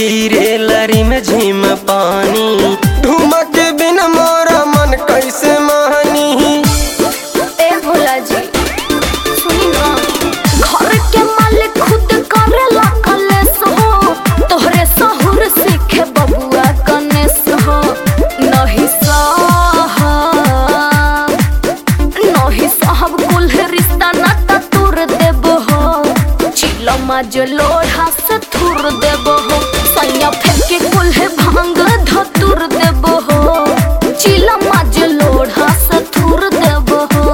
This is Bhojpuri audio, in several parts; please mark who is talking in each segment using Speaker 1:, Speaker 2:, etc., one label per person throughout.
Speaker 1: गिरे लरी में झिम पानी
Speaker 2: धुमा के बिना मोरा मन कैसे मानी
Speaker 3: ए भोला जी सुनी ना घर के मालिक खुद करेला कलेस हो तोहरे सहुर सीखे बबुआ कनेस हो नहीं साहब नहीं साहब कुल रिश्ता नाता तुर देब हो चिलमा जो लोढ़ा से थुर देब हो सैया फेंके कुल भांग धतुर देब हो चिलमा जो लोढ़ा से थुर देब हो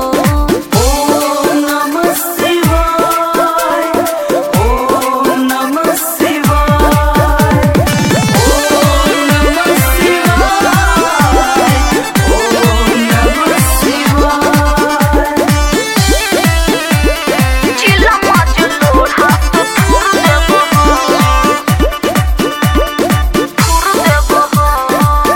Speaker 3: चिलमा जो लोढ़ा से थुर देब हो थुर देब हो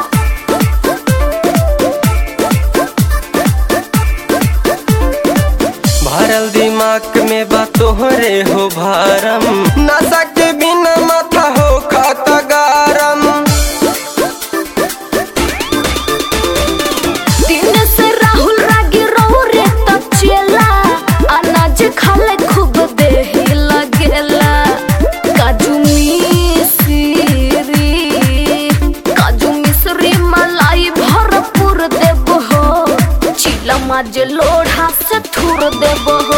Speaker 1: भरल दिमाग में बा तोहरे हो भारम
Speaker 2: नशा के बिना माथा हो खाता गारम
Speaker 3: दिन से राहुल रागी रहो रे तब चेला अनाज खाले खूब देही लगेला काजू मिश्री काजू मिश्री मलाई भरपूर देब हो चिलमा जे लोढ़ा से थुर देब हो